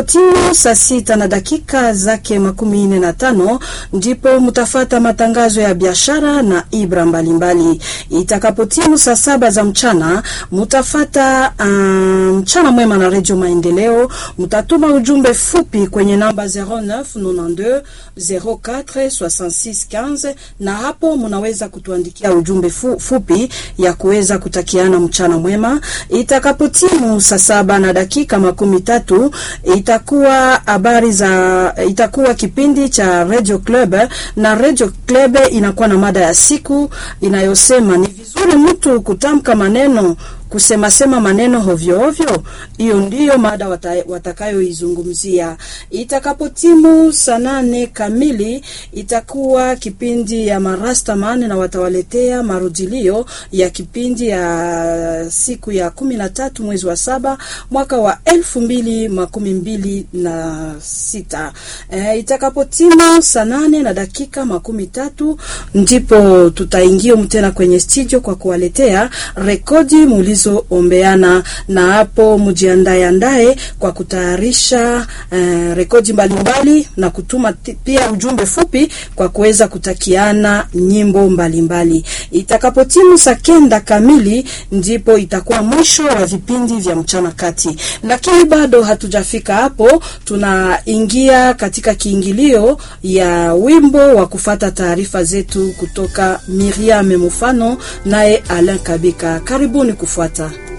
Timu saa sita na dakika zake makumi nne na tano ndipo mutafata matangazo ya biashara na ibra mbalimbali. Itakapotimu saa saba za mchana mutafata uh, mchana mwema na redio Maendeleo. Mutatuma ujumbe fupi kwenye namba 0992 04 66 15 na hapo munaweza kutuandikia ujumbe fu, fupi ya kuweza kutakiana mchana mwema. Itakapotimu saa saba na dakika makumi tatu itakuwa habari za itakuwa kipindi cha Radio Club na Radio Club inakuwa na mada ya siku inayosema ni vizuri mtu kutamka maneno kusemasema maneno hovyo hovyo. Hiyo ndiyo mada watakayoizungumzia. Itakapotimu saa nane kamili itakuwa kipindi ya Marastaman na watawaletea marudilio ya kipindi ya siku ya kumi na tatu mwezi wa saba mwaka wa elfu mbili makumi mbili na sita. E, itakapotimu saa nane na dakika makumi tatu ndipo tutaingia tena kwenye studio kwa kuwaletea rekodi mulizo ombeana na hapo mjiandae andae kwa kutayarisha uh, rekodi mbalimbali na kutuma pia ujumbe fupi kwa kuweza kutakiana nyimbo mbalimbali. Itakapotimu saa kenda kamili ndipo itakuwa mwisho wa vipindi vya mchana kati, lakini bado hatujafika hapo. Tunaingia katika kiingilio ya wimbo wa kufata taarifa zetu kutoka Miriam Mufano naye Alain Kabika. Karibuni kufuata